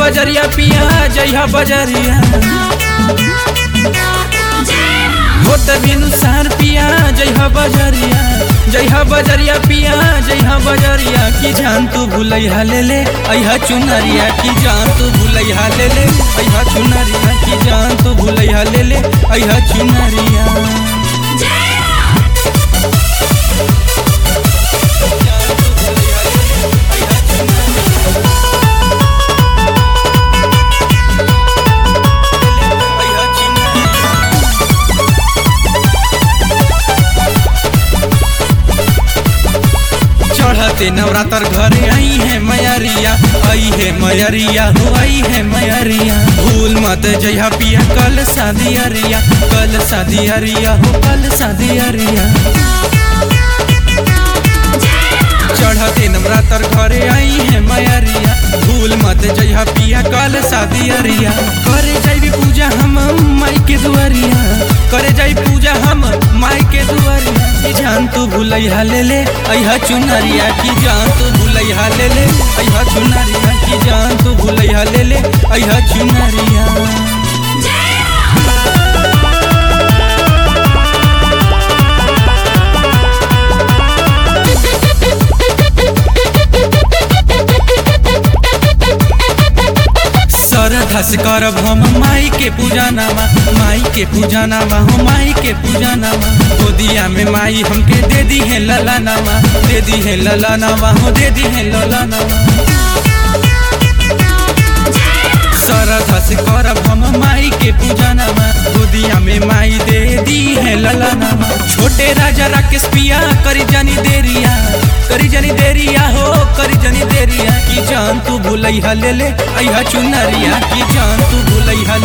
बजरिया पिया जइहा बजरिया होत बिनु सार पिया जइहा बजरिया जइहा बजरिया पिया जइहा बजरिया की जान तू भूलैहा ले ले अइहा चुनरिया की जान तू भूलैहा ले ले अइहा चुनरिया की जान तू भूलैहा ले ले अइहा चुनरिया चढ़ते नवरात्र घरे आई है मैरिया आई है मैरिया हो आई है मैरिया भूल मत जइहा पिया कल शादी अरिया कल शादी अरिया हो कल शादी अरिया चढ़ते नवरात्र घरे आई है मैरिया भूल मत जइहा पिया कल शादी अरिया करे जाई पूजा हम माई के दुआरिया करे जाई पूजा हम माई के दुआरिया की जान तू भूलैहा ले ले अइहा चुनरिया की जान तू भूलैहा ले ले अइहा चुनरिया की जान तू भूलैहा ले ले अइहा चुनरिया श्रद्धा से करब हम माई के पूजा नामा माई के पूजा नामा हो माई के पूजा नामा गोदिया में माई हमके दे दी है लला नामा दे दी है लला नामा हो दे दी है लला नामा श्रद्धा से करब हम माई के पूजा नामा गोदिया में माई दे दी है लला नामा छोटे राजा राकेश पिया करी जानी देरिया करी जानी देरिया हो करी जानी देरिया की जान तू भूलैहा ले ले अइहा चुनरिया की जान तू भूलैहा